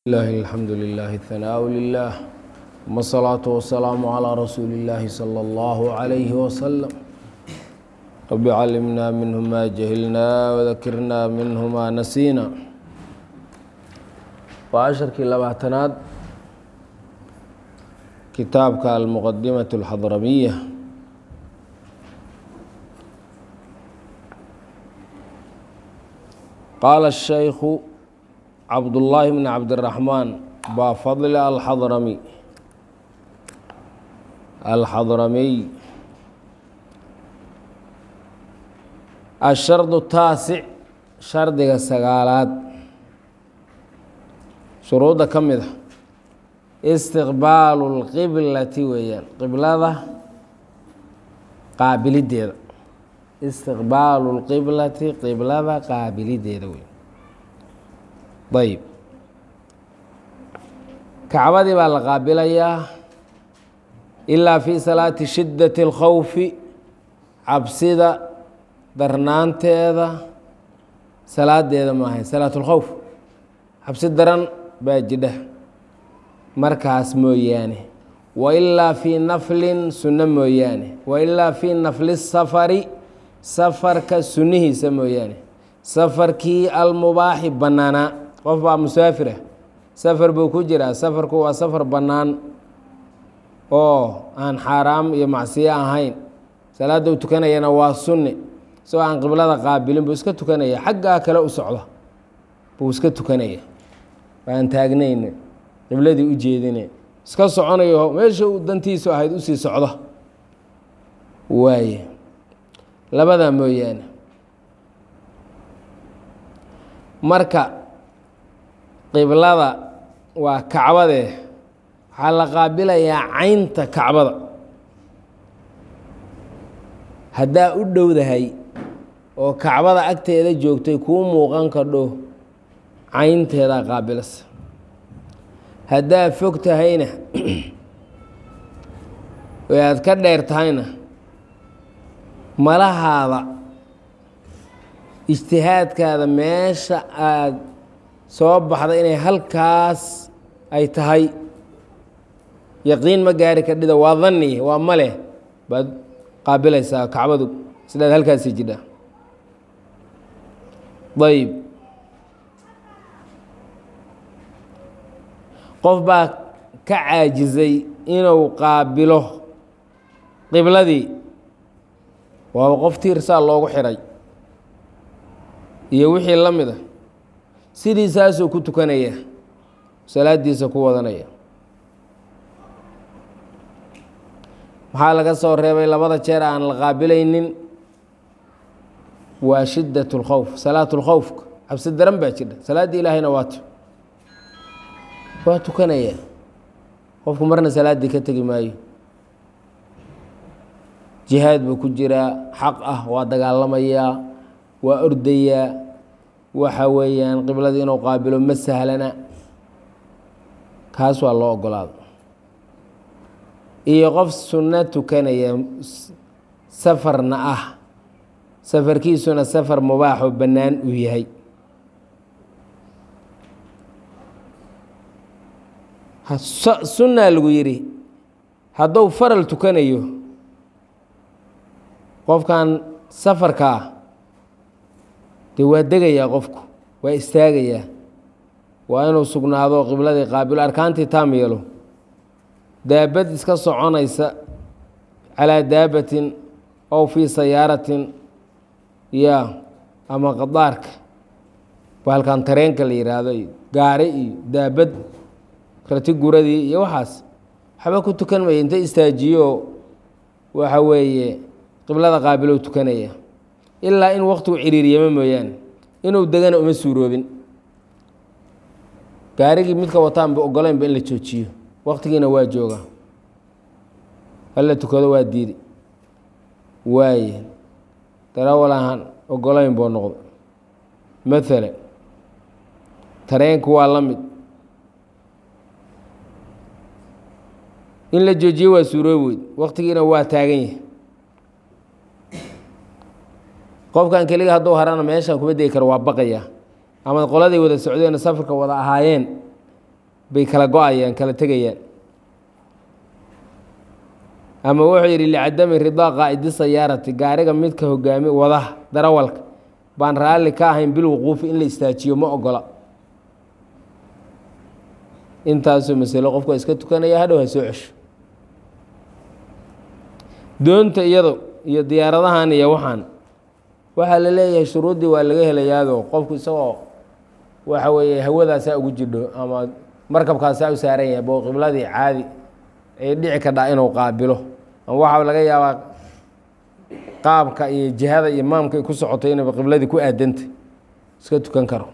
لله الحمد لله الثناء لله ثم الصلاة والسلام على رسول الله صلى الله عليه وسلم رب علمنا منه ما جهلنا وذكرنا منه ما نسينا وعشركii labaatanaad kitaabka المqدمة الحضرمية qاala الشhيkh cabdاللaahi بن cabdالرaحmaan baa fadl alxadrami alxadramiy الsharد الtaasic shardiga sagaalaad shuruudda ka mid a istiqbaalu اlqiblati weeyaan qiblada qaabilideeda istiqbaalu اlqiblati qiblada qaabilideeda wey ayb kacbadii baa la qaabilayaa ilaa fi salaati shiddati اlkhawfi cabsida darnaanteeda salaadeeda maahay salaat اlkhowf cabsi daran baa jidha markaas mooyaane wailaa fii naflin sunno mooyaane wailaa fii nafli safari safarka sunnihiisa mooyaane safarkii almubaaxi bannaanaa qof baa musaafirah safar buu ku jiraa safarku waa safar bannaan oo aan xaaraam iyo macsiyo ahayn salaadda u tukanayana waa sunni isagoo aan qiblada qaabilin buu iska tukanaya xaggaa kale u socda buu iska tukanaya aan taagnayn qibladii u jeedine iska soconayo meesha uu dantiisu ahayd usii socda waaye labadaa mooyaane marka qiblada waa kacbadee waxaa la qaabilayaa caynta kacbada haddaa u dhowdahay oo kacbada agteeda joogtay kuu muuqan kadho caynteedaa qaabilasa haddaa fog tahayna oo aad ka dheer tahayna malahaada ijtihaadkaada meesha aada soo baxda inay halkaas ay tahay yaqiin ma gaari kadhida waa danni waa male baad qaabilaysaa kacbadu sidaad halkaasi jidha ayb qof baa ka caajizay inuu qaabilo qibladii waaba qof tiirsaa loogu xiray iyo wixii la mid a sidiisaasuu ku tukanaya salaadiisa ku wadanaya maxaa laga soo reebay labada jeer aan la qaabilaynin waa shiddat اlkhowf salaat اlkhowfka cabsi daran baa jidha salaaddii ilaahayna waato waa tukanaya qofku marna salaaddii ka tegi maayo jihaad buu ku jiraa xaq ah waa dagaalamayaa waa ordayaa waxa weeyaan qibladii inuu qaabilo ma sahlana kaas waa loo ogolaado iyo qof sunno tukanaya safarna ah safarkiisuna safar mubaaxoo bannaan uu yahay sunnaa lagu yidhi hadduu faral tukanayo qofkan safarkaa dee waa degayaa qofku waa istaagayaa waa inuu sugnaado qibladii qaabilo arkaantii taam yeelo daabad iska soconaysa calaa daabatin ow fii sayaaratin ya ama qadaarka baalkan tareenka la yidhaahdo iyo gaari iyo daabad rati guradii iyo waxaas waxba ku tukan maya inta istaajiyo waxa weeye qiblada qaabilow tukanaya ilaa in waktigu ciriiriyama mooyaane inuu degana uma suuroobin gaarigii midka wataanba ogolaynba in la joojiyo waktigiina waa jooga hala tukado waa diidi waaye darawal ahaan ogolayn buu noqdo maalan tareenku waa la mid in la joojiyo waa suuroobi weyd waktigiina waa taagan yahay qofkan keliga hadduu harana meeshan kuma degi karo waa baqaya ama qoladay wada socdeen safarka wada ahaayeen bay kala go-ayaan kala tegayaan ama wuxuu yidhi licadami ridaa qaa'idi sayaarati gaariga midka hogaami wadaha darawalka baan raalli ka ahayn bilwuquufi in la istaajiyo ma ogola intaasoo masalo qofku waa iska tukanaya hadhow ha soo cesho doonta iyado iyo diyaaradahan iyo waxaan waxaa la leeyahay shuruuddii waa laga helayaado qofku isagoo waxa weeye hawadaasaa ugu jidho ama markabkaasaa u saaran yahay boo qibladii caadi ay dhici kadhaa inuu qaabilo ama waxaa laga yaabaa qaabka iyo jihada iyo maamka ay ku socotay inayba qibladii ku aadantay iska tukan karo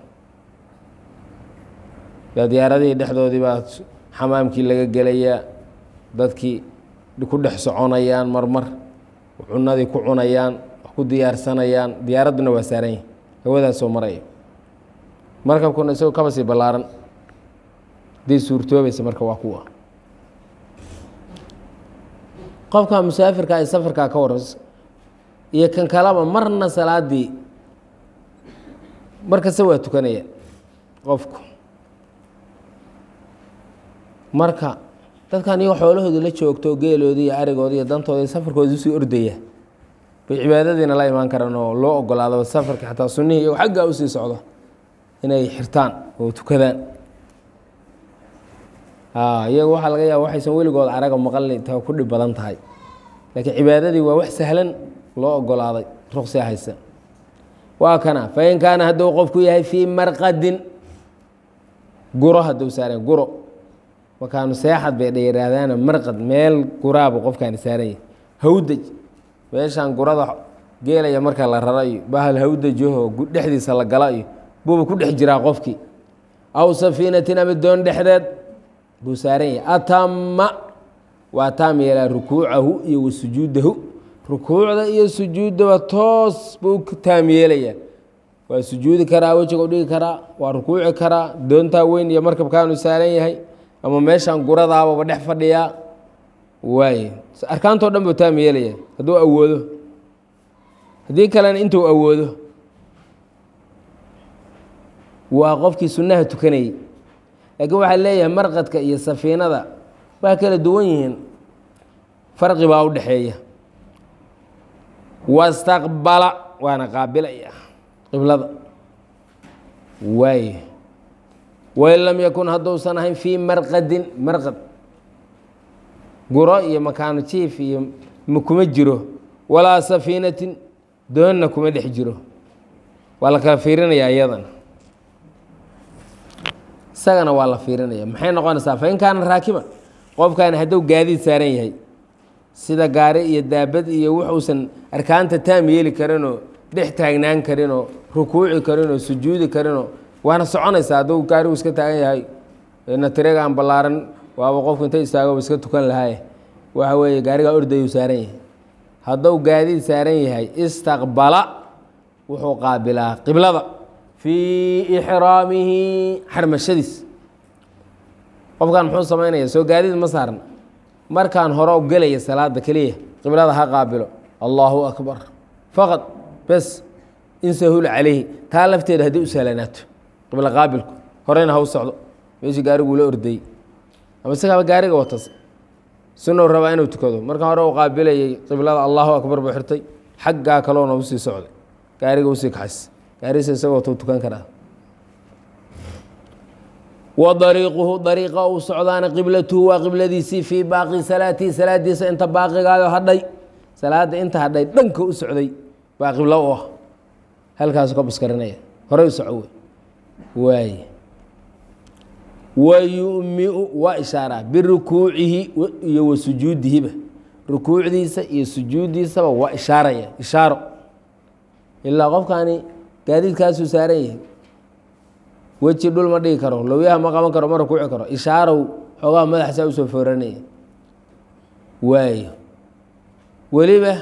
yaa diyaaradihii dhexdoodii baa xamaamkii laga gelayaa dadkii ku dhex soconayaan marmar cunadii ku cunayaan wax ku diyaarsanayaan diyaaradduna waa saaran yahi hawadaasoo maraya markabkuna isagoo kaba sii ballaaran hadday suurtoobaysa marka waa kuwa qofka musaafirka ay safarkaa ka warras iyo kan kalaba marna salaadii markasta waa tukanaya qofku marka dadkan iyago xoolahooda la joogto geeloodii iyo arigooda iyo dantooda safarkooda usii ordaya bay cibaadadiina la imaan karaan oo loo ogolaado safarka xataa sunnihii iyago xaggaa usii socdo inay xirtaan oo tukadaan iyagu waxaa laga yaaba waxaysan weligood araga maqalni ta ku dhib badan tahay laakiin cibaadadii waa wax sahlan loo ogolaaday ruqsia haysa waa kana fain kaana hadduu qofku yahay fii marqadin guro hadduu saaran guro makaanu seexad bay dhayiraahdaana marqad meel guraabu qofkaani saaran yahay hawdaj meeshaan gurada geelaya marka la raro iyo bahal hawdajaho dhexdiisa la gala iyo buuba ku dhex jiraa qofkii aw safiinatin ama doon dhexdeed buu saaran yahay atama waa taam yeelaa rukuucahu iyo wa sujuudahu rukuucda iyo sujuuddaba toos buu ku taam yeelayaa waa sujuudi karaa wejiga u dhigi karaa waa rukuuci karaa doontaa weyn iyo markabkaanu saaran yahay ama meeshaan guradaababa dhex fadhiyaa waaye arkaantoo dhan buu taam yeelaya hadduu awoodo haddii kalena intuu awoodo waa qofkii sunnaha tukanayay laakiin waxaa leeyahay marqadka iyo safiinada waa kala duwan yihiin farqi baa u dhexeeya wastaqbala waana qaabilaya qiblada waaye wain lam yakun hadduusan ahayn fii marqadin marqad guro iyo makaano jiif iyo kuma jiro walaa safiinatin doonna kuma dhex jiro waa la kala fiirinayaa iyadan isagana waa la fiirinaya maxay noqonaysaa fain kaana raakiban qofkaani hadduu gaadiid saaran yahay sida gaari iyo daabad iyo wuxuusan arkaanta taam yeeli karinoo dhex taagnaan karinoo rukuuci karinoo sujuudi karinoo waana soconaysaa hadduu gaarigu iska taagan yahay natirega aan ballaaran waaba qofku inta istaago iska tukan lahaaye waxa weeye gaarigaa ordayuu saaran yahay hadduu gaadiid saaran yahay istaqbala wuxuu qaabilaa qiblada fii ixraamihi xarmashadiis qofkan muxuu samaynaya soo gaadiid ma saaran markaan hore u gelaya salaada keliya qiblada ha qaabilo allahu akbar faqad bes insahul calayhi taa lafteeda haddii u sahlanaato qiblo qaabilku horeyna ha u socdo meeshii gaariguu la ordayey ama isagaaba gaariga watas sunow rabaa inuu tukado markaan hore u qaabilayay qiblada allahu akbar buu xirtay xaggaa kaloona usii socday gaariga usii kaxays gaarisa isagoo tuu tukan karaa wa dariiquhu dariiqa uu socdaana qiblatuhu waa qibladiisii fii baaqi salaatihi salaadiisa inta baaqigaayo hadhay salaada inta hadhay dhanka u socday baa qiblo u ah halkaasu ka buskarinaya horey u soco wey waay wa yumiu waa ishaaraa birukuucihi iyo wa sujuudihiba rukuucdiisa iyo sujuuddiisaba waa ishaaraya ishaaro ilaa qofkaani gaadiidkaasuu saaran yahay weji dhul ma dhigi karo lowyaha ma qaban karo ma rukuuci karo ishaarow xoogaha madaxsaa usoo fooranaya waayo weliba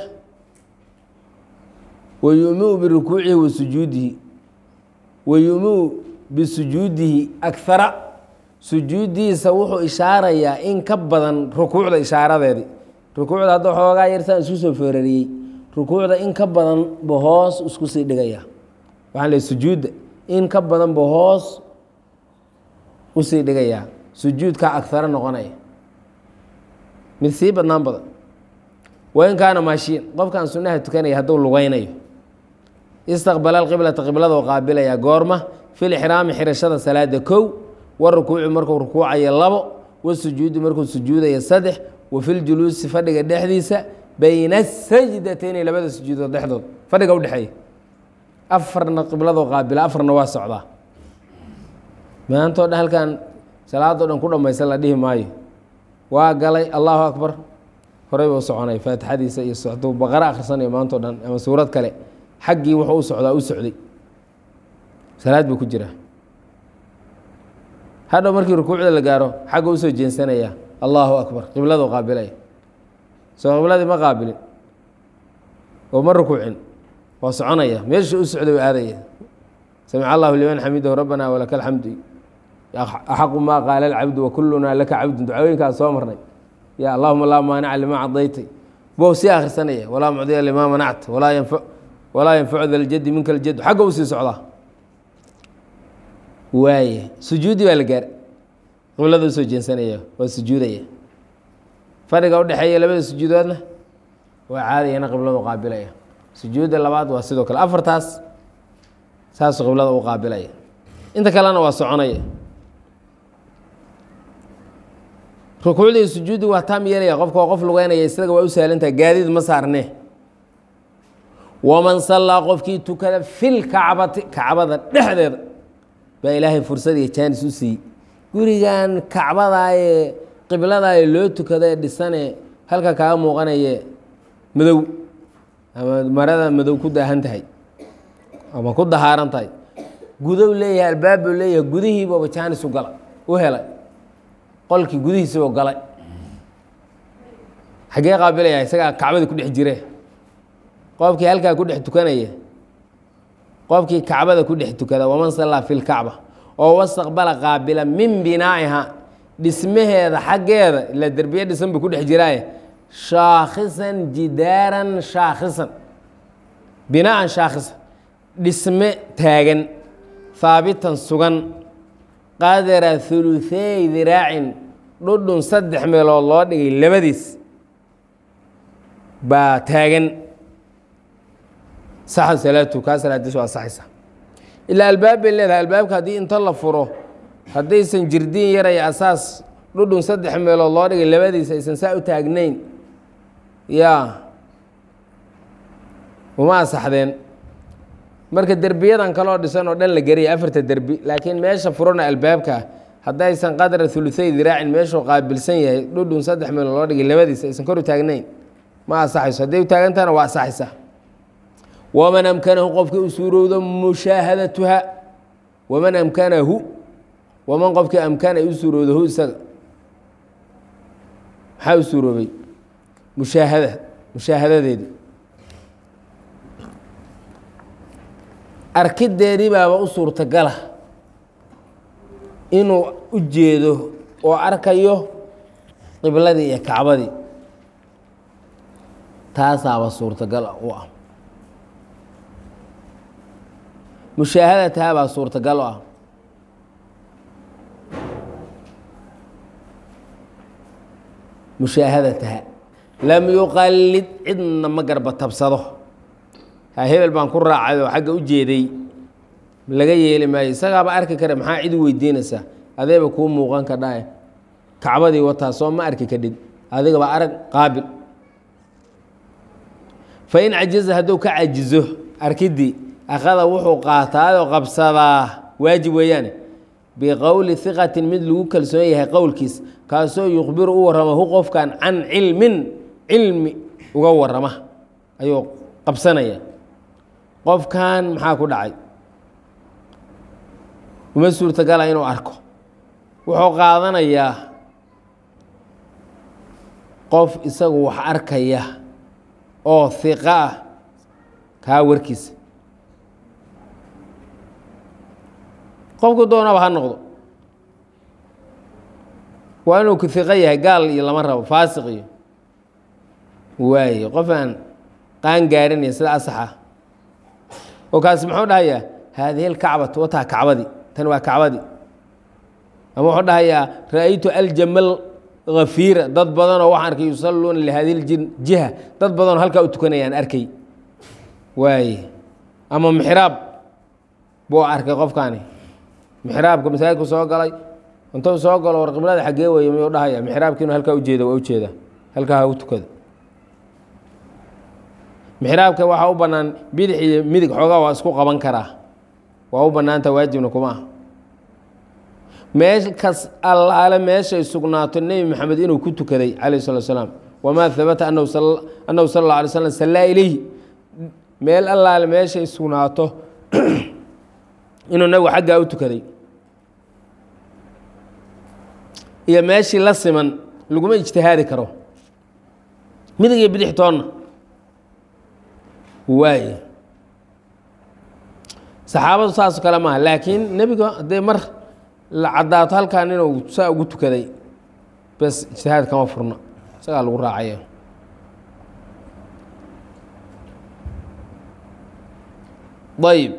wa yumiu birukuucihi wa sujuudihi wa yumiu bisujuudihi akara sujuuddiisa wuxuu ishaarayaa in ka badan rukuucda ishaaradeedii rukuucda hadda xoogaa yarsaan isku soo foorariyey rukuucda in ka badan ba hoos isku sii dhigaya waxaan leey sujuudda in ka badan ba hoos usii dhigayaa sujuudka agaro noqonaya mid sii badnaan badan wain kaana maashiin qofkaan sunnaha tukanaya hadduu lugaynayo istaqbala alqiblata qibladoo qaabilaya goorma fil ixraami xirashada salaada kow wa rukuuci markuu rukuucayo labo wasujuudi markuu sujuudayo saddex wa filjuluusi fadhiga dhexdiisa bayna asajdatayni labada sujuudood dhexdood fadhiga udhexeeya afarna qibladoo qaabila afarna waa socdaa maantao dhan halkan salaadoo dhan ku dhammaysan la dhihi maayo waa galay allahu akbar horey buu soconay faatixadiisa iyo socduu baqaro akhrisanayo maantao dhan ama suurad kale xaggii wuxuu u socdaa u socday salaad buu ku jiraa hadhow markii rukuucda la gaaro xagga usoo jeensanaya allahu akbar qibladoo qaabilaya soo qibladii ma qaabilin oo ma rukuucin waa soconaya meesha u socday u aadaya samic allahu liman xamidahu rabbana walaka alxamdu axaqu maa qaala alcabdu wakulunaa laka cabdun ducooyinkaas soo marnay ya allahuma laa maanica limaa cadaytay bou sii akhrisanaya walaa mucdiya limaa manacta walaa yanfa walaa yanfacu da ljadi minka ljadu xagga u sii socdaa waaya sujuudi baa la gaar qiblada usoo jeensanaya waa sujuudaya fadhiga udhexeeya labada sujuudoodna waa caadayana qibladu qaabilaya sujuudda labaad waa sidoo kale afartaas saasuu qiblada u qaabilaya inta kalena waa soconaya rukuucdii sujuudi waa taam yeelaya qofka waa qof lugeynaya isaga waa u sahlantaha gaadiid ma saarne waman sallaa qofkii tukada fil kacbati kacbada dhexdeeda baa ilaahay fursad iyo jaanis u siiyey gurigan kacbadaayee qibladaaye loo tukada ee dhisane halka kaaga muuqanaye madow ama marada madow ku daahan tahay ama ku dahaaran tahay gudow leeyahay albaabbuu leeyahay gudihiibaba jaanis u gala u helay qolkii gudihiisibuu galay xaggee qaabilaya isagaa kacbadii ku dhex jire qofkii halkaa ku dhex tukanaya qofkii kacbada ku dhex tukada waman sallaa fi lkacba oo wastaqbala qaabila min binaa'iha dhismaheeda xaggeeda ila derbiye dhisan buu ku dhex jiraaye shaakhisan jidaaran shaakhisan binaan shaakhisan dhisme taagan haabitan sugan qadara huluثeey diraacin dhudhun saddex meelood loo dhigay labadiis baa taagan saxa salaatu kaa salaadiis waa saxaysa ilaa albaab bay leedahay albaabka haddii inta la furo haddaysan jirdiin yaraya asaas dhudhun saddex meelood loo dhigay labadiis aysan saa u taagnayn yaa uma asaxdeen marka derbiyadan kaloo dhisan oo dhan la geraya afarta derbi laakiin meesha furana albaabka haddaysan qadra huluثey diraacin meeshuu qaabilsan yahay dhudhun saddex meelood loo dhigay labadiis aysan kor u taagnayn ma asaxayso hadday u taagantahana waa asaxaysa waman amkanahu qofkii u suurowdo mushaahadatuha waman amkanahu waman qofkii amkana ay u suurowdo hu isaga maxaa u suuroobay mushaahada mushaahadadeedi arkideedii baaba u suurtagala inuu u jeedo oo arkayo qibladii iyo kacbadii taasaaba suurtagal u ah mushaahadataha baa suurtagal u ah mushaahadataha lam yuqallid cidna ma garba tabsado ha hebel baan ku raacay oo xagga u jeeday laga yeeli maayo isagaaba arki kara maxaa cid u weydiinaysaa adeeba kuu muuqan kadhae kacbadii wataa soo ma arki kadhid adigaba arag qaabil fain cajiza hadduu ka cajizo arkidii akhada wuxuu qaataayoo qabsadaa waajib weeyaane biqowli hiqatin mid lagu kalsoon yahay qowlkiis kaasoo yukhbiru u warrama hu qofkan can cilmin cilmi uga warrama ayuu qabsanaya qofkan maxaa ku dhacay uma suurtagala inuu arko wuxuu qaadanayaa qof isagu wax arkaya oo hiqa ah kaa warkiisa qofku doonaba ha noqdo waa inuu ku hiqo yahay gaal iyo lama rabo faasiq iyo waaye qof aan qaan gaarinaya sida asaxa oo kaasi muxuu dhahayaa haadihi lkacbatu wataa kacbadii tani waa kacbadii ama wuxuu dhahayaa ra-aytu aljamal hafiira dad badanoo waxaan arkay yusalluuna lihadi jiha dad badanoo halkaa u tukanayaan arkay waaye ama mixraab buu arkay qofkaani mixraabka masaajidku soo galay intuu soo galo war qiblada xaggee weeye miyuu dhahaya mixraabkiinu halkaa ujeeda waa ujeeda halkaa ha u tukada mixraabka waxaa u bannaan bidix iyo midig xoogaa waa isku qaban karaa waa u bannaanta waajibna kuma ah meelkas allaale meeshay sugnaato nebi maxamed inuu ku tukaday calayh salatu salaam wamaa habata anahu annahu sala alla alay slam sallaa ilayhi meel allaale meeshay sugnaato inuu nabigu xaggaa u tukaday iyo meeshii la siman laguma ijtihaadi karo midig iyo bidix toonna waaye saxaabadu saasoo kale maaha laakiin nebiga haddee mar la caddaato halkan inuu saa ugu tukaday bes ijtihaad kama furna isagaa lagu raacaya ayb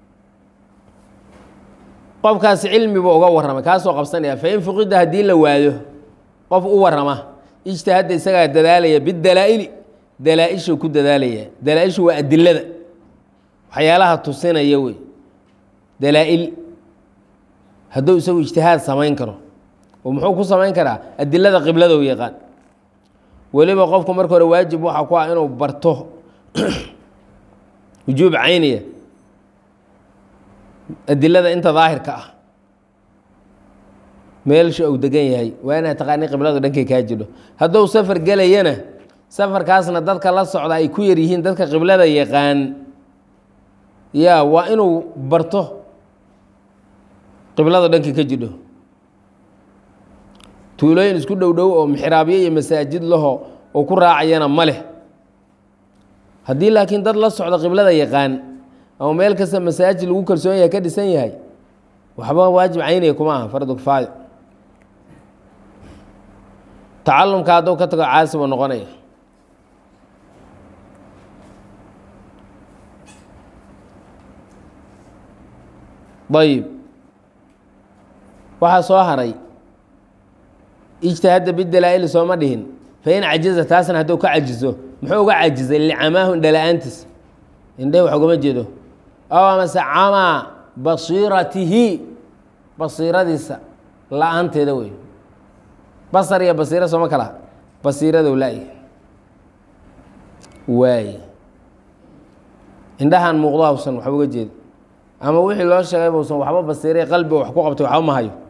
qofkaasi cilmi buu uga warramay kaasoo qabsanaya fain fuqida haddii la waayo qof u warrama ijtihadda isagaa dadaalaya bidalaa'ili dalaa-ishuu ku dadaalaya dalaa-ishu waa adilada waxyaalaha tusinaya wey dalaa-il hadduu isagu ijtihaad samayn karo oo muxuu ku samayn karaa adilada qiblada u yaqaan weliba qofku marka hore waajib waxaa ku ah inuu barto wujuub cayniya adilada inta daahirka ah meelsha uu degan yahay waa inaad taqaani qibladu dhankay kaa jidho hadduu safar gelayana safarkaasna dadka la socda ay ku yar yihiin dadka qiblada yaqaan ya waa inuu barto qiblada dhankay ka jidho tuulooyin isku dhow dhow oo mixraabyo iyo masaajid laho oo ku raacayana ma leh haddii laakiin dad la socda qiblada yaqaan ama meel kasta masaajid lagu kalsoon yahay ka dhisan yahay waxba waajib caynaya kuma aha fardu kifaayo tacalumka hadduu ka tago caasi buu noqonaya ayib waxaa soo haray ijtihadda bidalaa'ili sooma dhihin fain cajiza taasna hadduu ka cajizo muxuu uga cajizay licamaahu indhala-aantiis indhehi wax ugama jeedo aw amase camaa basiiratihi basiiradiisa la-aanteeda wey basar iyo basiiro sooma kala basiiradow la-y waaye indhahan muuqdo hawsan waxba uga jeeda ama wixii loo sheegay buusan waxba basiiray qalbiga wax ku qabtay waxba ma hayo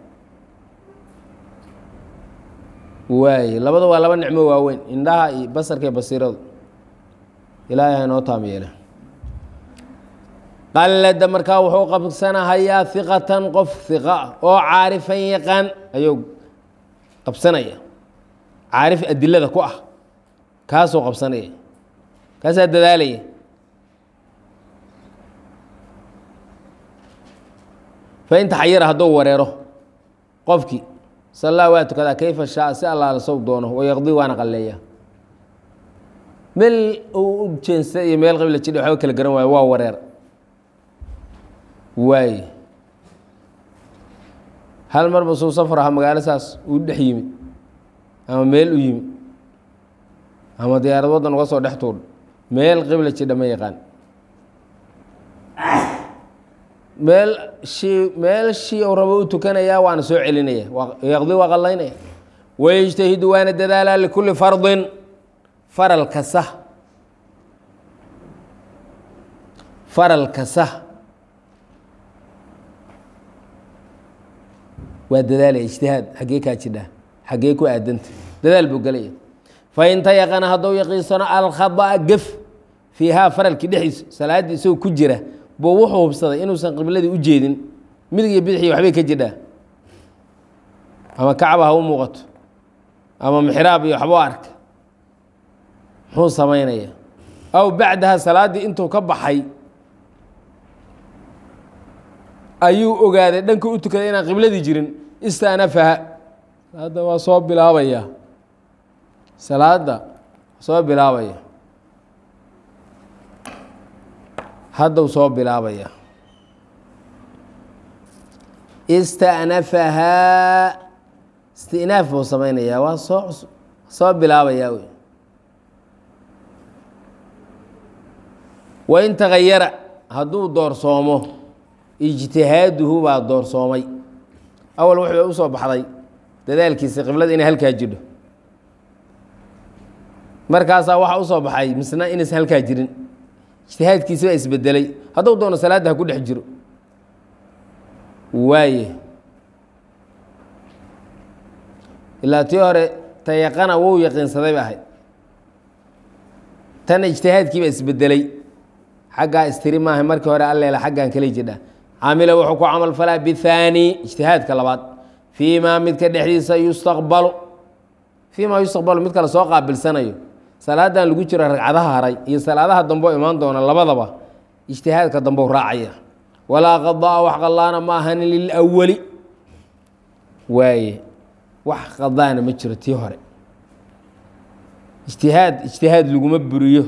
waaye labada waa laba nicmo waaweyn indhaha iyo basarka iyo basiiradu ilaahay ha inoo taam yeele qallada markaa wuxuu qabsanahayaa hiqatan qof hiqa ah oo caarifan yaqaan ayuu qabsanaya caarif adilada ku ah kaasuu qabsanaya kaasaa dadaalaya fain taxayara hadduu wareero qofkii sallaa waa tukadaa kayfa shaa si allaala sow doono wayaqdii waana qalleeya meel uu u jeensa iyo meel qibla jidha waxba kala garan waayo waa wareer waaye hal marba suu safar aha magaalo saas uu dhex yimid ama meel u yimid ama diyaarad waddan uga soo dhex tuudh meel qibla jidha ma yaqaan meel shii meel shii uu rabo u tukanayaa waana soo celinaya yaqdi waa qallaynaya wayejtahidu waana dadaalaa likulli fardin faral kasta faral kasta waa dadaalaya ijtihaad xaggee kaa jidhaa xaggee ku aadanta dadaal buu gelaya fain tayaqana hadduu yaqiinsano alkhada'a gef fiihaa faralkii dhexdiisa salaaddii isagoo ku jira buu wuxuu hubsaday inuusan qibladii u jeedin midig iyo bidixii waxbay ka jidhaa ama kacba ha u muuqato ama mixraab iyo waxbuu arka muxuu samaynaya aw bacdaha salaaddii intuu ka baxay ayuu ogaaday dhanka u tukaday inaan qibladii jirin istanafaha salaadda waa soo bilaabaya salaadda soo bilaabaya haddau soo bilaabaya ista'nafahaa istinaaf buu samaynayaa waa soo soo bilaabayaa wey wain tagayara hadduu doorsoomo ijtihaaduhu baa doorsoomay awal wuxuu usoo baxday dadaalkiisa qiblada inay halkaa jidho markaasaa waxaa usoo baxay misna inaysan halkaa jirin ijtihaadkiisi baa isbedelay hadduu doono salaadda ha ku dhex jiro waaye ilaa tii hore tayaqana wou yaqiinsaday ba ahayd tan ijtihaadkii baa isbedelay xaggaa istiri maaha markii hore alleela xaggan kala jidha camila wuxuu ku camal falaa bihaani ijtihaadka labaad fii maa midka dhexdiisa yustaqbalu fii maa yustaqbalu mid kale soo qaabilsanayo salaadan lagu jiro ragcadaha haray iyo salaadaha dambeo imaan doona labadaba ijtihaadka dambou raacaya walaa qadaa wax qadaana ma ahanin lilawali waaye wax qadaana ma jiro tii hore ijtihaad ijtihaad laguma buriyo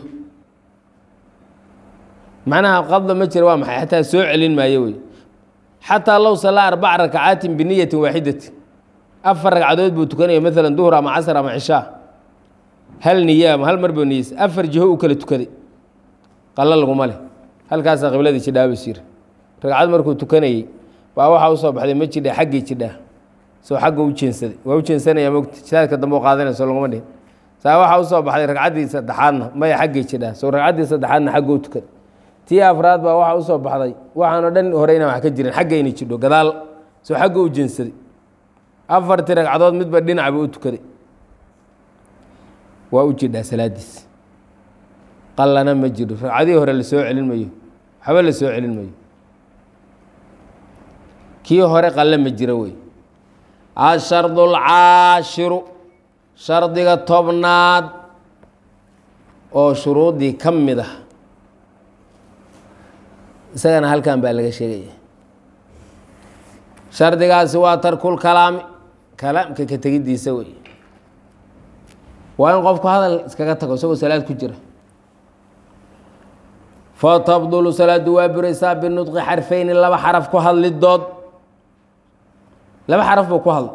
macnaha qadda ma jira waa maxay xataa soo celin maayo wey xataa low sallaa arbaca rakacaatin biniyatin waaxidatin afar ragcadood buu tukanaya maalan duhur ama casr ama cishaa hal niya ama hal mar buu niyeysa afar jiho u kala tukaday qalo laguma leh halkaasaa qibladii jidhaaba jira ragcad markuu tukanayey baa waxaa usoo baxday ma jidha xaggii jidhaa soo xagga u jeensaday waa u jeensanaya mogta jihaadka dambe u qaadanayso laguma dhihin saa waxaa usoo baxday ragcaddii saddexaadna maya xaggii jidhaa soo ragcaddii saddexaadna xagga u tukaday tii afraad baa waxaa usoo baxday waxaanoo dhan hore inaan wax ka jirin xagga inay jidho gadaal soo xagga u jeensaday afartii ragcadood midba dhinacba u tukaday waa u jidhaa salaadiis qallana ma jiro ragcadihii hore lasoo celin mayo waxba la soo celin mayo kii hore qalle ma jiro wey ashardu alcaashiru shardiga tobnaad oo shuruuddii ka mid ah isagana halkan baa laga sheegaya shardigaasi waa tarkul kalaami kalaamka ka tegiddiisa wey waa in qofku hadal iskaga tago isagoo salaad ku jira fatabdulu salaadu waa buraysaa binudqi xarfeyni laba xaraf ku hadlidood laba xaraf buu ku hadla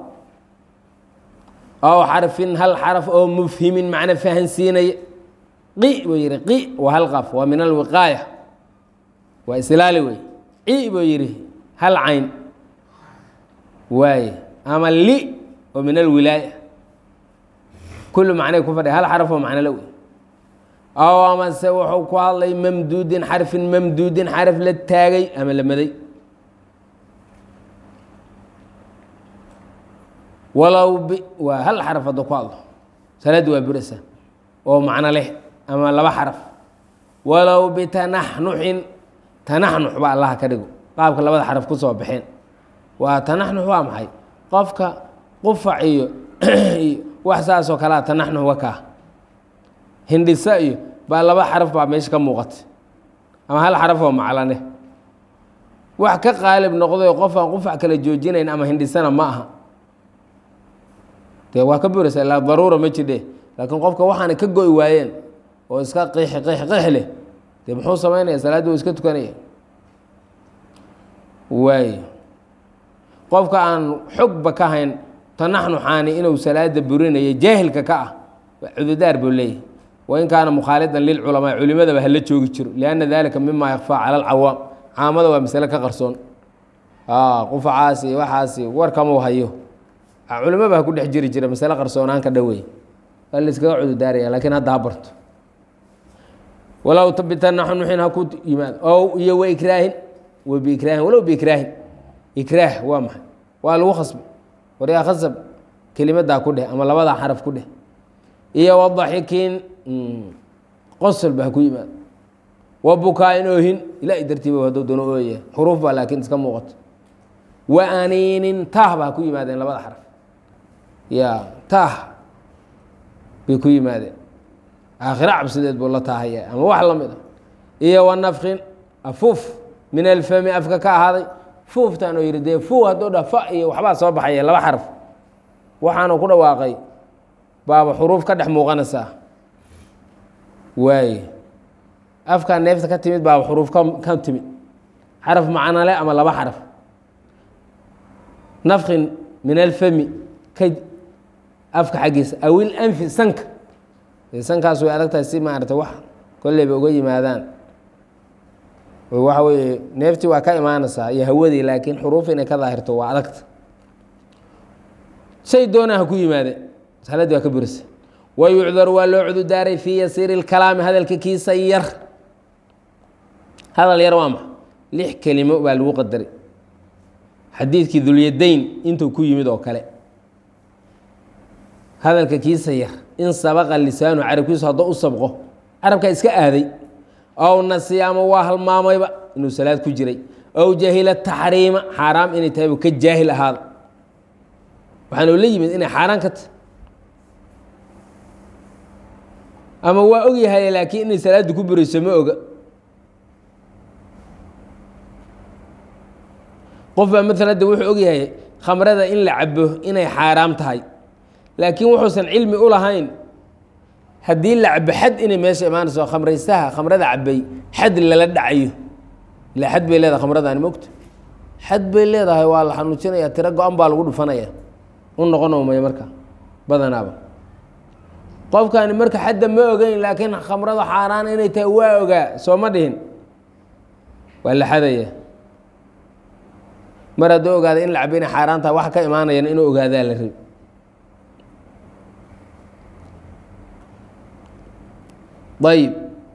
ow xarfin hal xaraf oo mufhimin macno fahansiinaya qi buu yihi qi waa hal qaf waa min alwiqaaya waa islaali wey ci buu yihi hal cayn waaye ama li oo min alwilaaya kullu macnay ku fadhiya hal xaraf oo macno la wey ow amase wuxuu ku hadlay mamduudin xarfin mamduudin xaraf la taagay ama la maday walow b waa hal xaraf hadda ku hadlo salaaddi waa burasa oo macno leh ama laba xaraf walow bitanaxnuxin tanaxnux ba allaha ka dhigo qaabka labada xaraf ku soo baxeen waa tanaxnux waa maxay qofka qufac iyo iyo wax saasoo kalea tanaxnux wakaa hindhisa iyo baa laba xaraf baa meesha ka muuqata ama hal xaraf oo maclane wax ka qaalib noqday qof aan qufac kala joojinayn ama hindhisana ma aha dee waa ka buraysa ilaa daruura ma jidhe laakiin qofka waxaana ka go'i waayeen oo iska qiixi qiix qiix leh dee muxuu samaynaya salaaddii u iska tukanaya waay qofka aan xogba ka hayn tanaxnuxaani inuu salaada burinayo jaahilka ka ah cududaar buu leeyahay wain kaana mukhaalidan lilculamaa culimadaba hala joogi jiro lianna dalika mima yakfaa cala alcawaam caamada waa masale ka qarsoon qufacaasi waxaasi warkamuu hayo culimaba ha ku dhex jiri jira masale qarsoonaan ka dhowey waa la iskaga cududaaraya laakiin hadda ha barto walow bitanaxnuxin ha ku yimaado ow iyo waikraahin wa biikraahin walow biikraahin ikraah waa maxay waa lagu khasbay waryaa khasab kelimadaa ku dheh ama labadaa xaraf ku dheh iyo wadaxikiin qosolba ha ku yimaado wa bukaa-in oohin ilaahay dartiiba hadduu doono ooya xuruuf baa laakiin iska muuqato wa aniinin taah ba ha ku yimaadeen labada xaraf ya taah bay ku yimaadeen aakhiro cabsideed buu la taahaya ama wax la mid a iyo wa nafkin afuuf min alfami afka ka ahaaday fuuftaan oo yihi dee fuu hadduu dha fa iyo waxbaa soo baxaya laba xaraf waxaanu ku dhawaaqay baaba xuruuf ka dhex muuqanaysaa waaye afkaa neefta ka timid baaba xuruuf ka ka timid xaraf macnole ama laba xaraf nafkin min alfami ka afka xaggiisa awil anfi sanka sankaas way adag tahay si maarata wax kolleyba uga yimaadaan waxa weeye neeftii waa ka imaanaysaa iyo hawadii laakiin xuruuf inay ka daahirto waa adagta shay doonaa ha ku yimaade saladdii waa ka burisa wa yucdaru waa loo cududaaray fii yasiiri اlkalaami hadalka kiisa yar hadal yar waa maxa lix kelimo baa lagu qadaray xadiidkii dulyadayn intuu ku yimid oo kale hadalka kiisa yar in sabaqa lisaanu carabkiisu haddoo u sabqo carabkaa iska aaday ow nasiya ama waa halmaamayba inuu salaad ku jiray ow jahila taxriima xaaraam inay tahay buu ka jaahil ahaada waxaanu la yimid inay xaaraan ka tahy ama waa og yahay laakiin inay salaaddu ku burayso ma oga qof baa maalan de wuxuu og yahay khamrada in la cabo inay xaaraam tahay laakiin wuxuusan cilmi u lahayn haddii la cabo xad inay meesha imaanayso khamraystaha khamrada cabay xad lala dhacayo ila xad bay leedahay khamradani mogto xad bay leedahay waa la xanuujinaya tiro go-an baa lagu dhufanaya u noqon maya marka badanaaba qofkani marka xadda ma ogeyn laakiin khamrada xaaraan inay tahay waa ogaa soo ma dhihin waa la xadaya mar hadduu ogaada in la cabo inay xaaraan tahay wax ka imaanayan inuu ogaadaa la rabi ayb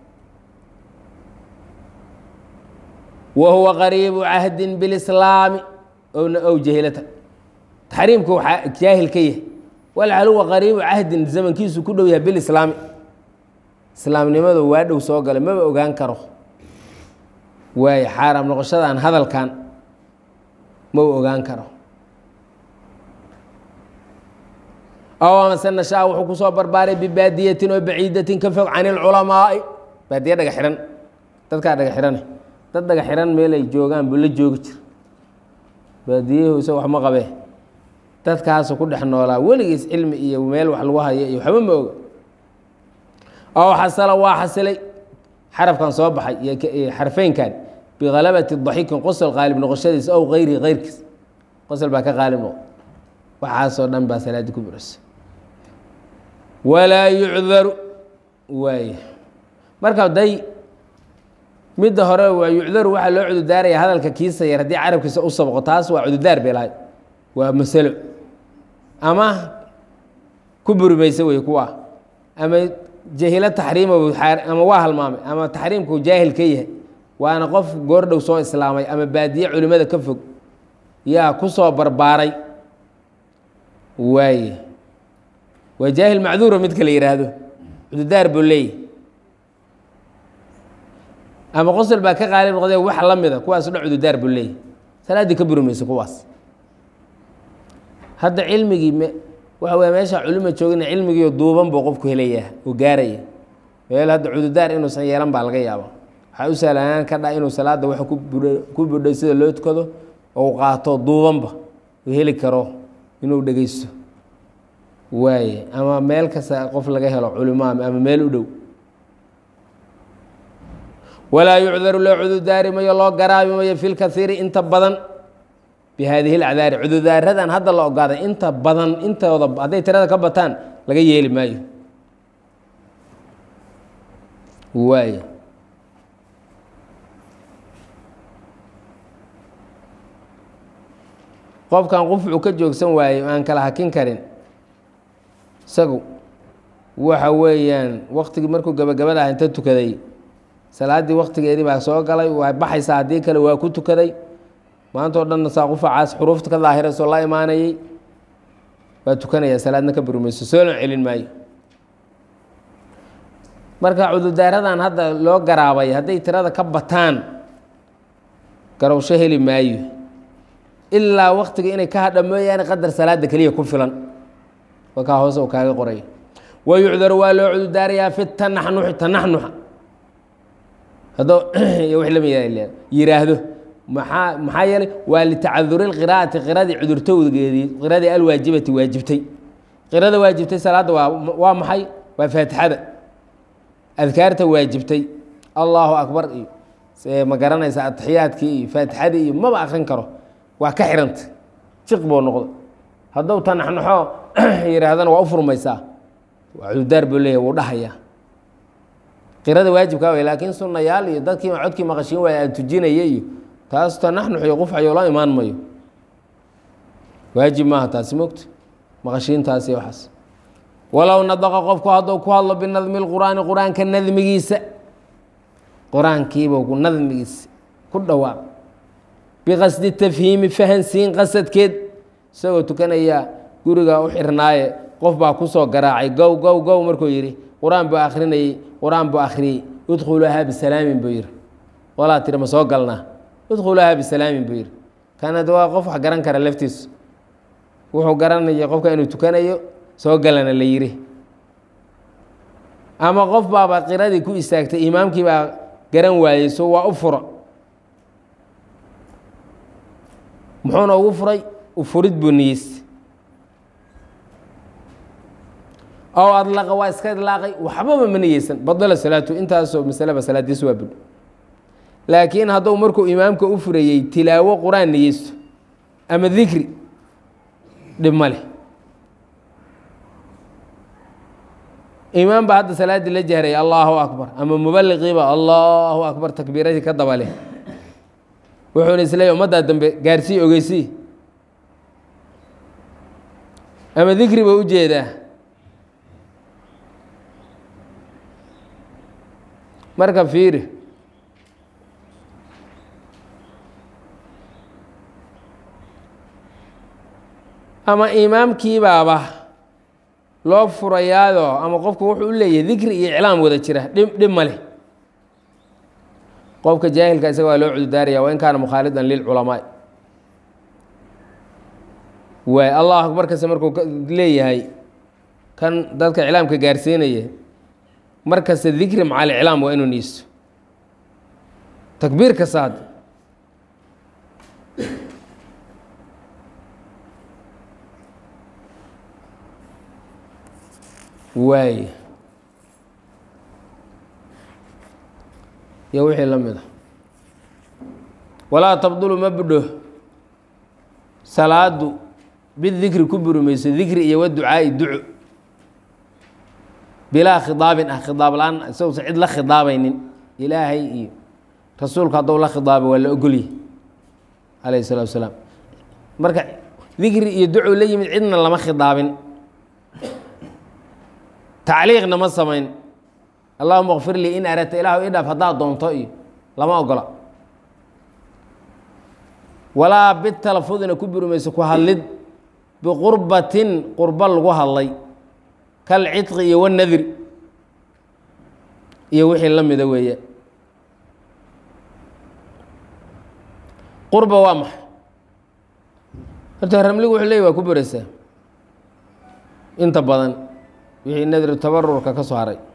wa huwa qariibu cahdin bilislaami ow jahilata taxriimka waxaa jaahil ka yahay walcal huwa qariibu cahdin zamankiisu ku dhow yahay bilislaami islaamnimadu waa dhow soo galay maba ogaan karo waayo xaaraam noqoshadan hadalkan maba ogaan karo aw amase nashaa wuxuu kusoo barbaaray bibaadiyatin oo baciidatin ka fog can ilculamaai baadiye dhaga xihan dadkaa dhaga xihane dad dhaga xihan meel ay joogaan buu la joogi jira baadiyahu isa wax ma qabee dadkaasu ku dhex noolaa weligiis cilmi iyo meel wax lagu hayo iyo waxba ma oga aw xasala waa xasilay xarafkan soo baxay iyo xarfeynkan bihalabati daxiikin qosol qaalib noqoshadiisa ow kayrihi keyrkiis qosol baa ka qaalib noqo waxaasoo dhan baa salaadii ku burasa walaa yucdaru waay marka day midda hore waa yucdaru waxaa loo cududaaraya hadalka kiisa yar haddii carabkiisa u sabqo taas waa cududaar bay lahay waa masalo ama ku burimaysa wey kuwa ama jahilo taxriima ama waa halmaamay ama taxriimku jaahil ka yahay waana qof goordhow soo islaamay ama baadiye culimada ka fog yaa ku soo barbaaray waaye waa jaahil macduura midka la yihaahdo cududaar buu leeyahy ama qosol baa ka qaalib noqdee wax la mida kuwaas o dhan cududaar buu leeyahy salaaddii ka buri mayso kuwaas hadda cilmigii m waxa wey meesha culima joogina cilmigiio duuban buu qofku helayaa oo gaaraya meel hadda cududaar inuusan yeelan baa laga yaaba waxaa u sahlanaan ka dha inuu salaadda wax ku budhay sida loo tukado ou qaato duubanba uu heli karo inuu dhegeysto waaye ama meel kasta qof laga helo culimaam ama meel u dhow walaa yucdaru loo cududaari mayo loo garaabi mayo fi lkaiiri inta badan bi haadihi lacdaari cududaaradan hadda la ogaaday inta badan intooda hadday tirada ka bataan laga yeeli maayo waaye qofkan qufcu ka joogsan waaye aan kala hakin karin isagu waxa weeyaan waktigii markuu gabagabada ah inta tukaday salaaddii waktigeedii baa soo galay waa baxaysaa haddii kale waa ku tukaday maanta o dhanna saa qufacaas xuruufta ka daahiraysoo la imaanayay waa tukanaya salaadna ka burmayso soo loo celin maayo marka cududaaradan hadda loo garaabay hadday tirada ka bataan garowsho heli maayo ilaa waktiga inay ka hadha mooyaane qadar salaada keliya ku filan wakaa hoose u kaaga qoray wa yucdaru waa loo cududaarayaa fi tanaxnuxi tanaxnuxa haddoo wix lama yiraahdo maxaa maxaa yeelay waa litacaduri lqiraa'ati qiradii cudurtowgeedii qiradii alwaajibati waajibtay qirada waajibtay salaadda waa waa maxay waa faatixada adkaarta waajibtay allahu akbar iyo ma garanaysa atixiyaadkii iyo faatixadii iyo maba akrin karo waa ka xiranta jiq buu noqday hadduu tanaxnaxo yihaahdana waa u furmaysaa waa cududaar buu leeyahy wuu dhahayaa qirada waajibkaa way laakiin sunnayaal iyo dadkii codkii maqashiin waaya aan tujinaya iyo taas tanaxnux iyo qufcayo la imaan mayo waajib maaha taasi mogta maqashiintaas iyo waxaas walow nadaqa qofku hadduu ku hadlo binadmi lqur'aani qur-aanka nadmigiisa qur-aankiiba nadmigiisa ku dhawaaq biqasdi tafhiimi fahansiin qasadkeed isagoo tukanaya guriga u xirnaaye qof baa kusoo garaacay gow gow gow markuu yidhi qur-aan buu akrinayey qur-aan buu akhriyey udkhuluuhaa bisalaamin buu yidhi walaa tiri ma soo galnaa udkhuluuhaa bisalaamin buu yidhi kanad waa qof wax garan kara laftiisu wuxuu garanaya qofka inuu tukanayo soo galana la yidhi ama qof baaba qiradii ku istaagtay imaamkii baa garan waayey so waa u furo muxuuna ugu furay ufurid buu niyeystay ow adlaqa waa iska idlaaqay waxbaba ma niyeysan badala salaatu intaasoo masaleba salaadiis waa budho laakiin hadduu markuu imaamka u furayey tilaawo qur-aan niyeysto ama dikri dhib ma leh imaam baa hadda salaaddii la jahray allahu akbar ama mubaliqiiba allahu akbar takbiiradii ka daba leh wuxuuna isleeya ummaddaa dambe gaarsii ogeysii ama dikri ba u jeedaa marka fiiri ama imaamkiibaaba loo furayaado ama qofku wuxuu u leeyahay dikri iyo iclaam wada jira dhib dhib ma leh qofka jaahilka isaga waa loo cududaaraya wa in kaana mukhaalidan lilculamaai waay allah akbar kase markuu leeyahay kan dadka iclaamka gaarsiinaya markasta dikri maca aliclaam waa inuu niisto takbiir kasta hadda waay iyo wixii la mid a walaa tabdulu ma budho salaadu bidikri ku burimayso dikri iyo waducaa'i duco bilaa khidaabin ah khidaab la-aan isagoosa cid la khidaabaynin ilaahay iyo rasuulku hadduu la khidaabay waa la ogolyahy calayh الsalatu wasalaam marka dikri iyo duco la yimid cidna lama khidaabin tacliiqna ma samayn allahuma kfir lii in aradta ilahu idhaaf haddaad doonto iyo lama ogola walaa bitalafudina ku burimayso ku hadlid biqurbatin qurbo lagu hadlay kal cidqi iyo wanadri iyo wixii la mida weeye qurba waa maxay horta ramligu wuxuu leeyay waa ku buraysaa inta badan wixii nadri tabarurka ka soo haray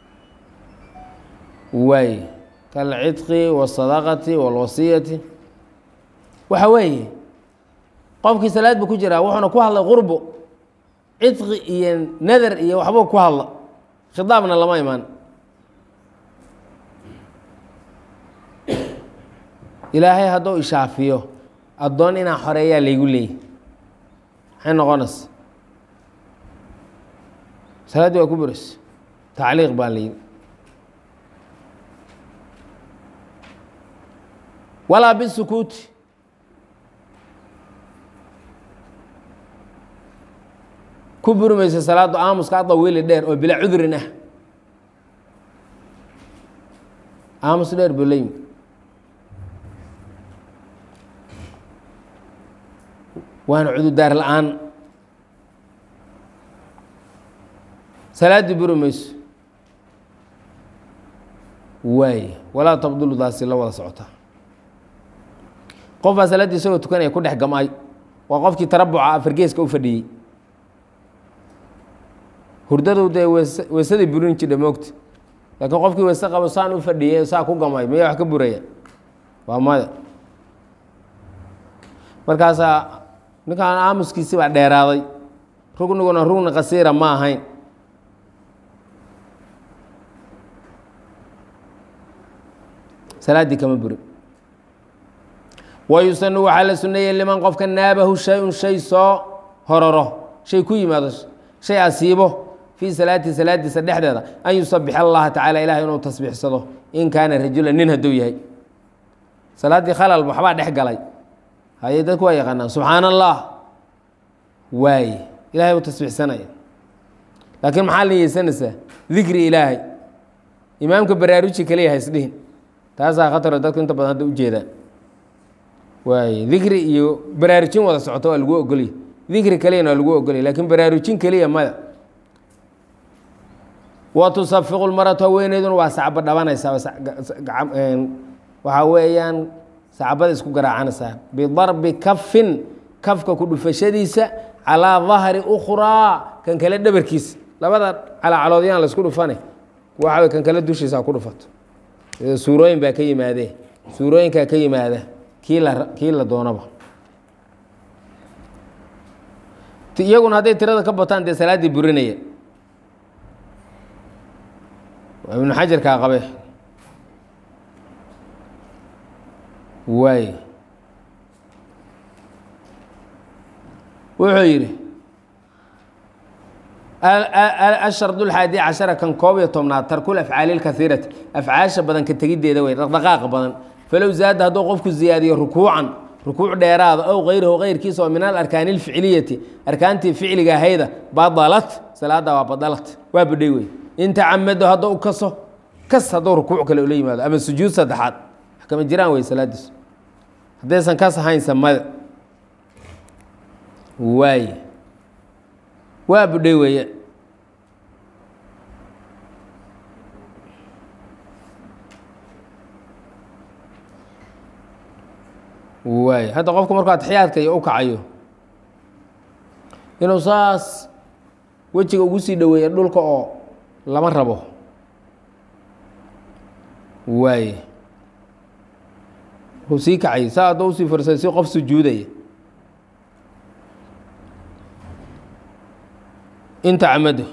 waay kalcidqi wasadaqati walwasiyati waxa weeye qofkii salaad bu ku jiraa wuxuuna ku hadlay qurbo cidqi iyo nadar iyo waxbuu ku hadla khidaabna lama imaan ilaahay hadduu ishaafiyo addoon inaa xoreeyaa laygu leeyay maxay noqonaysa salaaddii waa ku buraysa tacliiq baa layidhi walaa bisukuuti ku buri maysa salaaddu aamuska adawiili dheer oo bilaa cudurin ah aamus dheer buu leeyimi waana cududaar la-aan salaaddii buri mayso waay walaa tabdulu daasi la wada socota qof baa salaaddii isagoo tukanaya ku dhex gam-ay waa qofkii tarabuca afargeeska u fadhiyey hurdadu dee wees weesadii burin jidha moogta laakiin qofkii weese qabo saan u fadhiyey saa ku gamay miyaa wax ka buraya waa maya markaasaa ninkaan aamuskiisi baa dheeraaday rugniguna rugni qasiira ma ahayn salaaddii kama burin wayusanu waxaa la suneeyey liman qofka naabahu shay-un shay soo hororo shay ku yimaado shay asiibo fii salaatihi salaadiisa dhexdeeda an yusabix allaha tacala ilaah inuu tasbiixsado in kaana rajulan nin hadduu yahay salaaddii khalal waxbaa dhex galay haye dadku waa yaqaanaan subxaana allah waaye ilahay uu tasbiixsanaya laakiin maxaa la yeysanaysaa dikri ilaahay imaamka baraaruji kaliya haysdhihin taasaa khataro dadku inta badan hadda ujeedaan waaye dikri iyo baraarujin wada socoto waa lagu ogolya dikri kaliyana waa lagu ogolya lakiin baraarujin keliya maya wa tusafiqu lmaratu haweeneyduna waa sacbo dhabanaysaa waxaa weeyaan sacbada isku garaacanaysaa bidarbi kafin kafka ku dhufashadiisa calaa dahri ukhraa kan kale dhabarkiisa labada calacaloodyaan laisku dhufane waxa kan kale dushiisa ku dhufato suurooyin baa ka yimaadee suurooyinkaa ka yimaada kii la kii la doonaba iyaguna hadday tirada ka bataan dee salaaddii burinaya ibnu xajarkaa qabe waay wuxuu yidhi ashard اlxaadi cashara kan koob iyo tobnaad tarkul afcaali اlkaiirati afcaasha badan ka tegiddeeda wey dhaqdhaqaaqa badan falow zaada hadduu qofku ziyaadiyo rukuucan rukuuc dheeraada ow kayrahu kayrkiisa oo min alarkaani اlficliyati arkaantii ficliga ahayda badalat salaada waa badalat waa badhay wey in tacamado hadduu kaso kas hadduu rukuuc kale ula yimaado ama sujuud saddexaad wax kama jiraan wey salaadiisu haddaysan kas ahayn samada waay waa budhay weeye waay hadda qofku markuu atixiyaadka iyo u kacayo inuu saas wejiga ugu sii dhoweeya dhulka oo lama rabo waay wuxuu sii kacay saa haddoo usii farsay si qof sujuudaya inta camado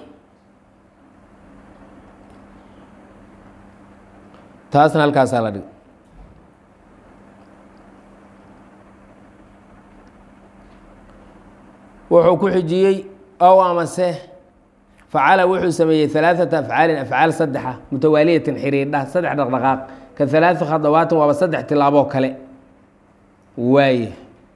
taasna halkaasaa la dhig wuxuu ku xijiyey ow amase facala wuxuu sameeyey alaaثata afcaalin afcaal saddexa mutawaaliyatin xiriidha saddex dhaqdhaqaaq ka alaai khadawaatin waaba saddex tilaaboo kale waaye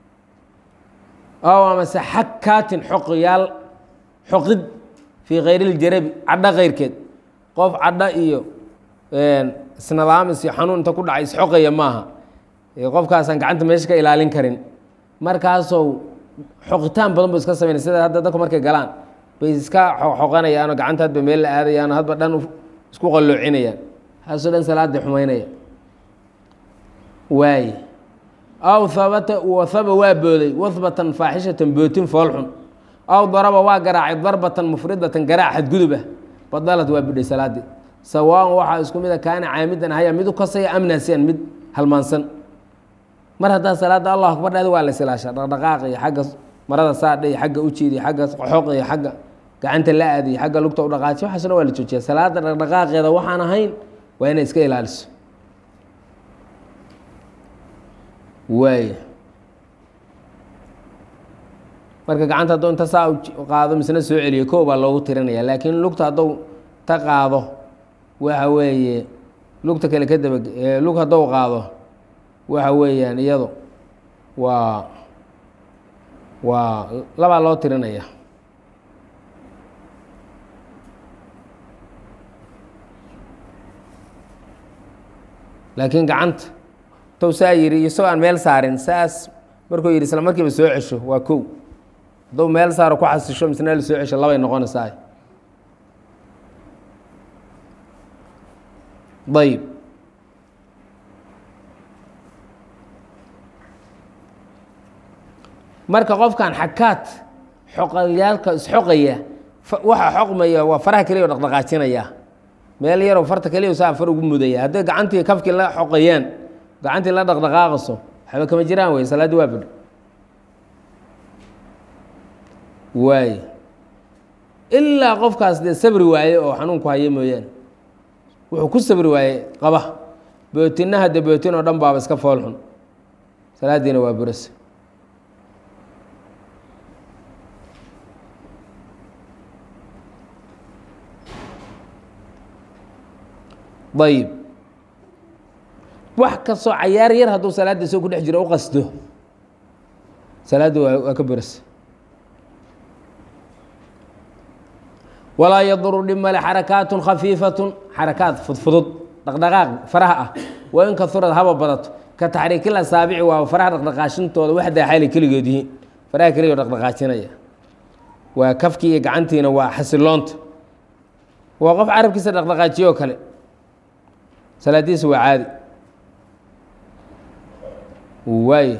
ow amase xakaatin xoqyaal xoqid fii kayr اljarabi cadho keyrkeed qof cadho iyo isnadaamis iyo xanuun inta ku dhacay isxoqaya maaha qofkaasaan gacanta meesha ka ilaalin karin markaasou xoqitaan badan bu iska sameynay sida hadda dadku markay galaan bay iska xoqanayaanoo gacanta hadba meel la aadayaanoo hadba dhan isku qalloocinayaan haasoo dhan salaada xumaynaya waaye aw habata wahaba waa booday wahbatan faaxishatan bootin foolxun aw daraba waa garaacay darbatan mufridatan garaac xadgudub ah badalad waa bidhay salaadii sawaan waxaa isku mida kaana caamidan haya mid u kasaya amnaasiyan mid halmaansan mar haddaa salaada allah akbar dhahda waa la isilaashaa dhaqdhaqaaq iyo xagga marada saadha iyo xagga ujiid iyo xagga qoxoq iyo xagga gacanta la aad iyo xagga lugta u dhaqaajiy waxaas dhan waa la joojiya salaada dhaqdhaqaaqeeda waxaan ahayn waa inay iska ilaaliso waay marka gacanta hadduu inta saa qaado misna soo celiyo kow baa loogu tirinaya laakiin lugta hadduu ta qaado waxa weeye lugta kale ka daba lug hadduu qaado waxa weeyaan iyado waa waa labaa loo tirinaya laakiin gacanta tow saa yidhi isagoo aan meel saarin saas markuu yidhi isla markiiba soo cesho waa kow hadduu meel saaro ku xasisho misna la soo cesho labay noqonaysaa ayb marka qofkan xakaad xoqalyaalka isxoqaya waxa xoqmaya waa faraha keliya o dhaqdhaqaajinaya meel yaroo farta keliya saa far ugu mudaya hadday gacantii kafkii la xoqayaan gacantii la dhaqdhaqaaqayso waxba kama jiraan wey salaaddi waa badho waay ilaa qofkaas dee sabri waaye oo xanuunku haya mooyaane wuxuu ku sabri waaye qaba bootinna hadde bootin oo dhan baaba iska foolxun salaadiina waa burasa ayib wax kastoo cayaar yar hadduu salaadda isagoo ku dhex jiro u qasdo salaadda waa waa ka burasa walaa yaduru dhib male xarakaatun khafiifatun xarakaad fudfudud dhaqdhaqaaq faraha ah waa in kaurad haba badato ka taxriikil asaabici waa faraha dhaqdhaqaashintooda waxdaa xaali keligood yihiin faraha keligoo dhaqdhaqaajinaya waa kafkii iyo gacantiina waa xasiloonta waa qof carabkiisa dhaqdhaqaajiyo oo kale salaadiisa waa caadi waay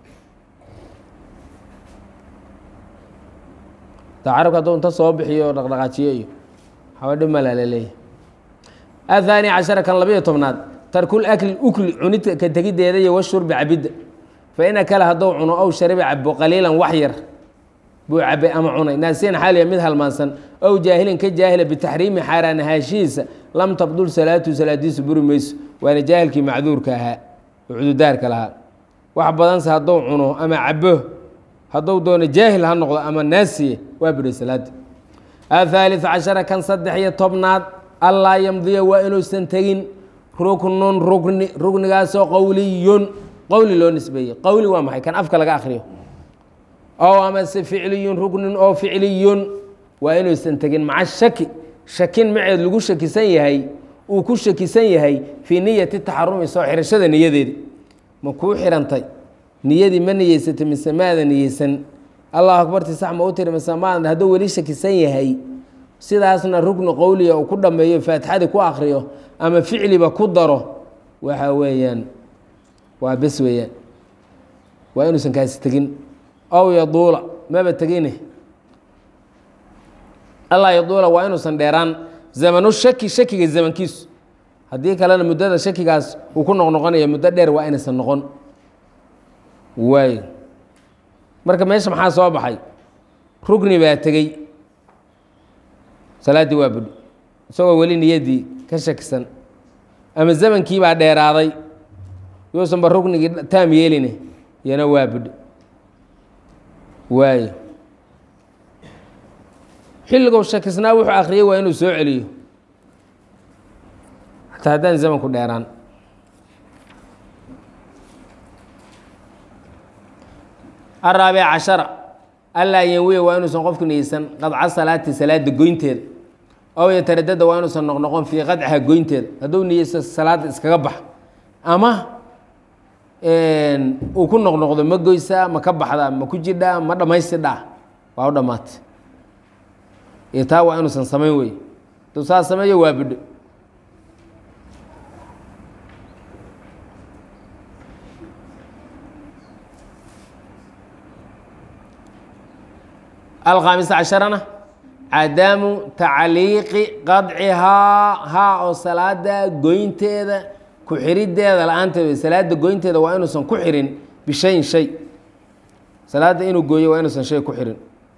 ta carabka hadduu inta soo bixiyo oo dhaqdhaqaajiyo iyo waxba dhib malaa laleeyahy ahaani cashara kan labayo tobnaad tarkul akli ukli cunid ka tegiddeeda iyo washurbi cabidda fa in akala hadduu cuno ow shariba cabo qaliilan wax yar buu cabay ama cunay naasiyan xaaliya mid halmaansan ow jaahilin ka jaahila bitaxriimi xaaraanahaashihiisa lam tabdul salaatu salaadiisu buri mayso waana jaahilkii macduurka ahaa oo cududaarka lahaa wax badanse hadduu cuno ama cabo hadduu doono jaahil ha noqdo ama naasiye waa buray salaada ahaaliث cashara kan saddex iyo tobnaad allaa yamdiya waa inuusan tegin ruknun rukni ruknigaasoo qowliyun qowli loo nisbeeyey qowli waa maxay kan afka laga akriyo ow amase ficliyun ruknin oo ficliyun waa inuusan tegin maca shaki shakin maceed lagu shakisan yahay uu ku shakisan yahay fii niyati taxarumi soo xirashada niyadeedi ma kuu xirantay niyadii ma niyeysatay mise maada niyeysan allahu akbarti sax ma u tiri mise maadan hadduu weli shakisan yahay sidaasna rukni qowliga uu ku dhammeeyo faatixadii ku akriyo ama ficliba ku daro waxa weeyaan waa bes weeyaan waa inuusan kaasi tegin ow yaduula maba tegine allaa yaduula waa inuusan dheeraan zamanu shaki shakiga zamankiisu haddii kalena muddada shakigaas uu ku noqnoqonaya muddo dheer waa inaysan noqon waay marka meesha maxaa soo baxay rukni baa tegey salaaddii waa budhi isagoo weli niyaddii ka shakisan ama zamankii baa dheeraaday yuusanba ruknigii taam yeeline iyana waa budhi waayo xilligou shakisnaa wuxuu akhriyey waa inuu soo celiyo xataa haddaan zamanku dheeraan araabic cashara allaa yanwiya waa inuusan qofku niyeysan qadca salaati salaada goynteeda ow yataradada waa inuusan noqnoqon fii qadcaha goynteeda hadduu niyeysto salaada iskaga bax ama uu ku noqnoqdo ma goysaa ma ka baxdaa ma ku jidhaa ma dhammaystidhaa waa u dhammaatay iyo taa waa inuusan samayn wey hadduu saa sameeyo waa bidho alkhaamisa casharana cadaamu tacliiqi qadcihaa haa oo salaada goynteeda ku xiriddeeda la-aanteeda salaada goynteeda waa inuusan ku xirin bishayin shay salaadda inuu gooyo waa inuusan shay ku xirin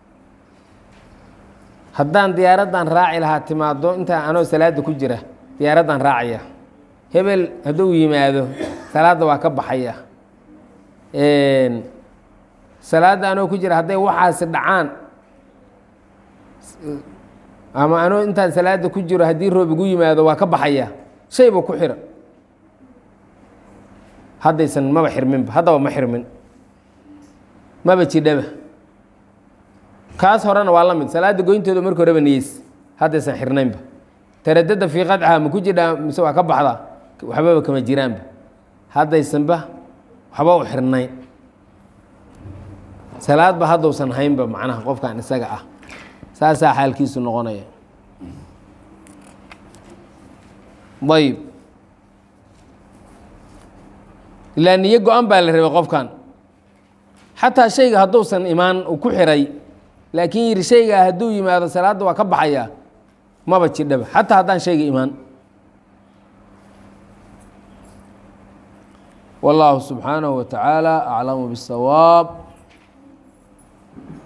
haddaan diyaaraddan raaci lahaa timaado intaa anoo salaada ku jira diyaaraddan raacaya hebel hadduu yimaado salaadda waa ka baxaya salaadda anoo ku jira hadday waxaasi dhacaan ama anoo intaan salaada ku jiro haddii roob igu yimaado waa ka baxaya shay buu ku xira haddaysan maba xirminba haddaba ma xirmin maba jidhaba kaas horena waa la mid salaada goynteedu marka horeba niyeys haddaysan xirnaynba taradada fii qadcaha ma ku jidhaa mise waa ka baxdaa waxbaba kama jiraanba haddaysanba waxba u xirnayn salaadba haddausan haynba macnaha qofkan isaga ah saasaa xaalkiisu noqonaya ayb ilaa niyo go-an baa la rabay qofkan xataa shayga hadduusan imaan uu ku xiray laakiin yidhi shaygaa hadduu yimaado salaadda waa ka baxayaa maba jidhaba xataa haddaan shayga imaan wallaahu subxaanahu wa tacaala aclamu biاsawaab